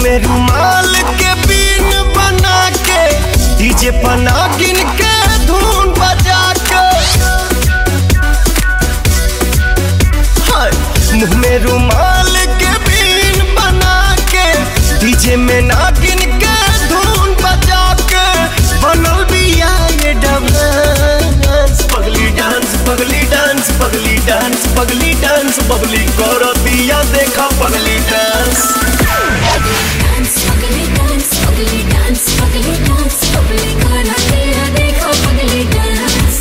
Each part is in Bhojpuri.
में रुमाल के बीन बना के डीजे पना गिन के धुन बजा के हाय, मुंह में रुमाल के बीन बना के डीजे में नागिन के धुन बजा के बनल बिया ये डांस पगली डांस पगली डांस पगली डांस पगली डांस बबली करो दिया देखा पगली डांस डांस पगली डांस पगली डांस पगली डांस पगली करा तेरा देखो पगली डांस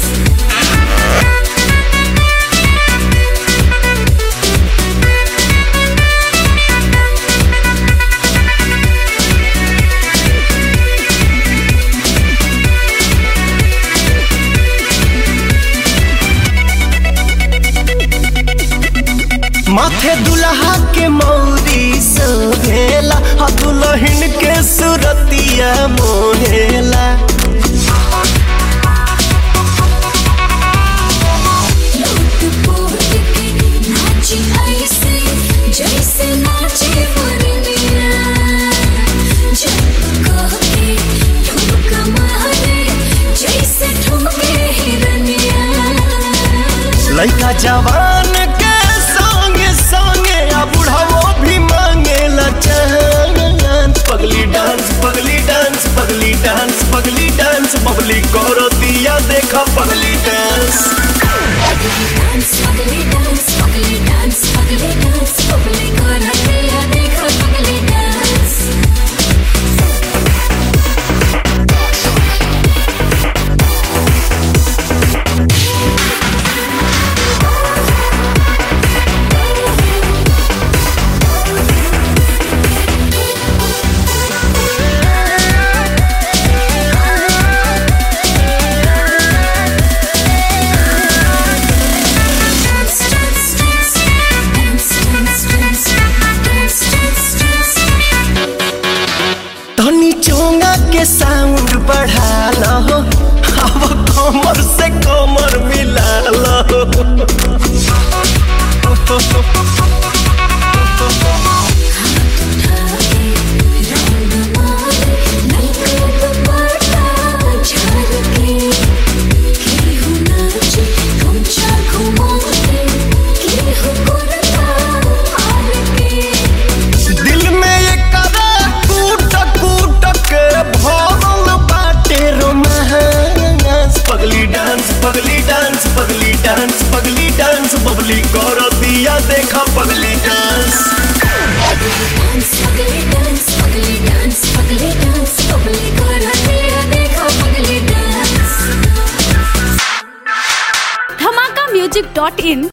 माथे दुल्हा के मौरी सोहेला आ दुल्हन के सुरतिया मोहेला लूट पोट के नाची ऐसे जैसे नाचे मुरलिया जब कह के ठुमका मारे जैसे ठुमके हिरनिया लड़का जवान के संगे संगे आ बुढ़ावो भी मांगेला चांद पगली डांस पगली डांस पगली डांस पगली डांस बबली करो दिया देखा पगली डांस डांस पगली डांस पगली डांस पगली डांस पगली करा तेरा देखो पगली dance Dance, dance, dance, dance, dance, dance, dance, dance, dance. तनी चोंगा के साउंड बढ़ा लो अब कमर से कमर मिला लो दिल में ये करा कूट कूट के भरल बाटे रोमांस पगली डांस पगली डांस पगली डांस पगली डांस बबली कर दिया देखा पगली डांस धमाका म्यूजिक डॉट इन